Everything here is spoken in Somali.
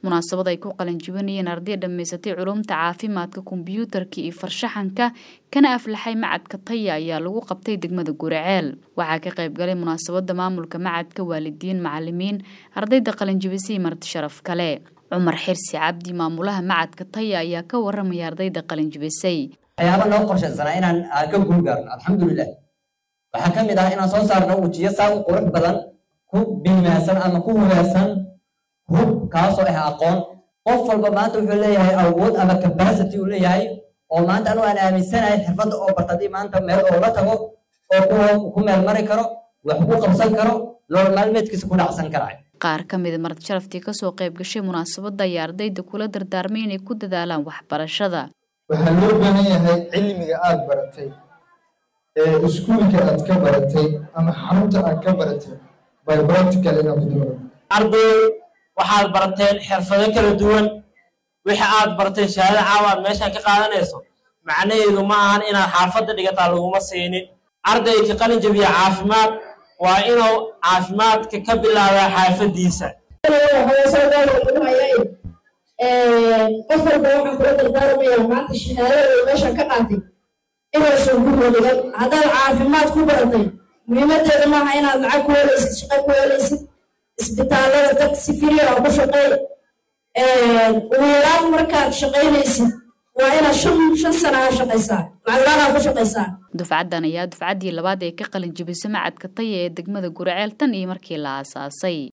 munaasabad ay ku qalinjibinayeen arday dhammaysatay culumta caafimaadka kombiyuutarka iyo farshaxanka kana aflaxay macadka taya ayaa lagu qabtay degmada guraceel waxaa ka qayb galay munaasabada maamulka macadka waalidiin macalimiin ardayda qalinjibisay marti sharaf kale cumar xirsi cabdi maamulaha macadka taya ayaa ka waramaya ardayda qalinjibisay waxyaaba noo qorshaysanaa inaan ka guulgaarno alxamdulilah waxaa ka mid ah inaan soo saarno wejiyo saa u qurux badan ku biimaasan ama ku hubaysan hub kaasoo ah aqoon qof walba maanta wuxuu leeyahay awood ama capacity uu leeyahay oo maanta anu aan aaminsanahay xirfadda oo barta haddii maanta meel oo la tago oo ku meel mari karo wax ku qabsan karo nolol maalmeedkiisa ku dhacsan karaay qaar ka mida marti sharaftii kasoo qayb gashay munaasabadda ayaa ardayda kula dardaarmay inay ku dadaalaan waxbarashada waxaa loo baahan yahay cilmiga aada baratay ee iskuulka aad ka baratay ama xarunta aad ka baratay by practical inaad ku doono arday waxaad barateen xirfado kala duwan wixii aad barteen shahaado caawa aad meeshaan ka qaadanayso macnaheedu ma ahan inaad xaafadda dhigataa laguma siinin ardayka qalin jabiya caafimaad waa inuu caafimaadka ka bilaabaa xaafaddiisa qof walba waxaan kula dardaarmayaa maanta shahaadada meeshaan ka qaatay inaysan ku holigan haddaad caafimaad ku baratay muhiimadeeda maaha inaad lacag ku helaysid shaqo ku helaysid isbitaallada dad si firiya ku shaqeey ugu yaraan markaad shaqaynaysid waa inaad shan shan sana ha shaqaysaa lacaglaanaa ku shaqaysaa dufcaddan ayaa dufcaddii labaad ee ka qalin jibisay macadka taya ee degmada guraceel tan iyo markii la aasaasay